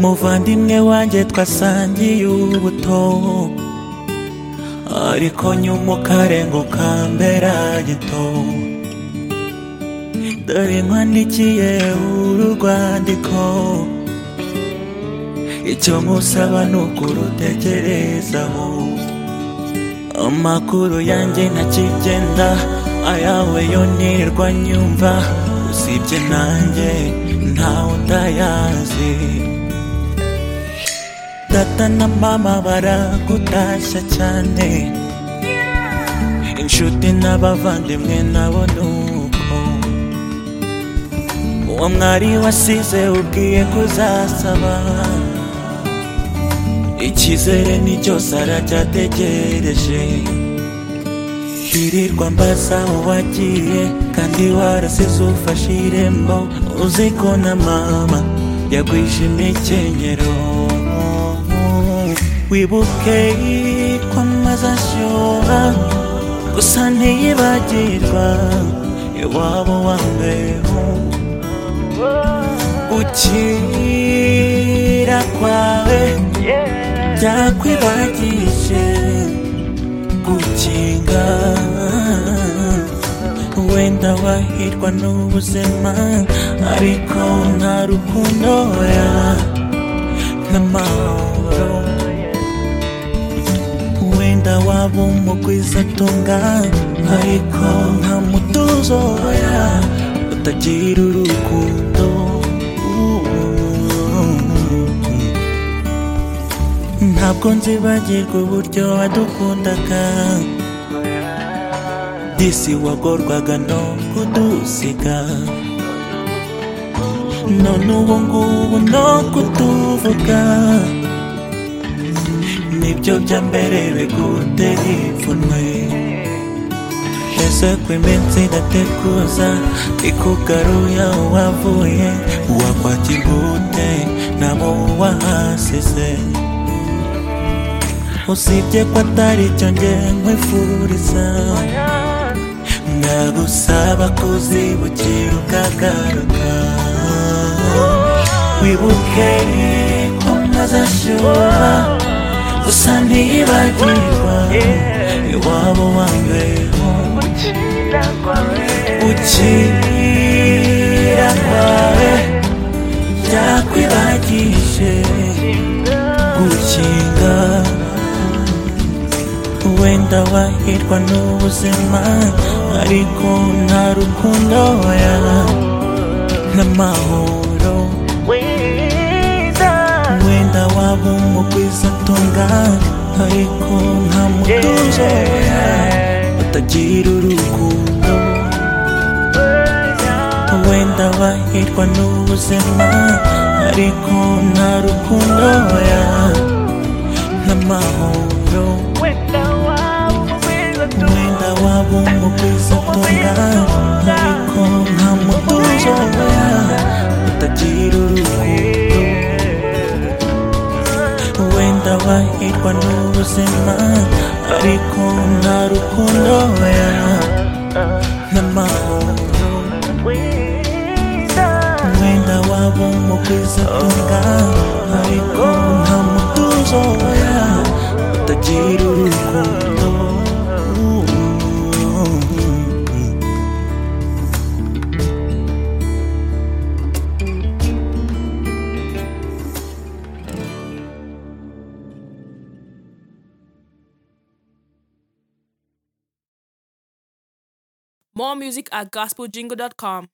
muvandimwe wanjye twasangiye ubuto ariko nyuma ukarenguka mbera gito dore nkwandikiye uru rwandiko icyo nkusaba ni ukurutekerezaho amakuru yanjye ntakigenda ayawe yo nirwa nyumva usibye nanjye ntawe utayazi data na mama baragutashya cyane inshuti n'abavandimwe nabo nuko uwo mwari wasize ubwiye kuzasaba icyizere ni cyose aracyategereje twirirwa mbaza uwagiye kandi warasize ufashe irembo uzi ko na mama yagwije imikenyero wibuke ko amaze ashyuha gusa ntiyibagirwa iwabo wa mbeho gukira kwawe byakwibagije gukinga wenda wahirwa n'ubuzima ariko nta rukundo ya n'amahoro wenda waba umugwiza atunga ariko nta mutuzo ya utagira urukundo ntabwo nzibagirwa uburyo wadukundaga disi wagorwaga no kudusiga none ubu ngubu no kutuvuga nibyo bya mbere bigutera ipfunwe ese ko iminsi idateguza ikugaruya uwavuye uwakwakirwa ute nabo uwahasize usibye ko atari cyo nge nkwifuriza ndagusaba kuzibukira ukagaruka wibuke ko maze ashyuha gusa ntiyibagirwa iwabo wa mbeho gukira kwawe byakwibagije gukinga wenda wahirwa n'ubuzima ariko nta rukundo ya n'amahoro wenda waba umugwiza atunga ariko nta mutuzo ya utagira urukundo wenda wahirwa n'ubuzima ariko nta rukundo ya n'amahoro mwenda wabo mugwiza atunga ariko nta mutuzo ya utagira urukundo wenda wahirwa n'ubuzima ariko nta rukundo ya n'amahoro mwenda wabo mugwiza atunga ariko nta mutuzo ya utagira urukundo More music at gospeljingle.com.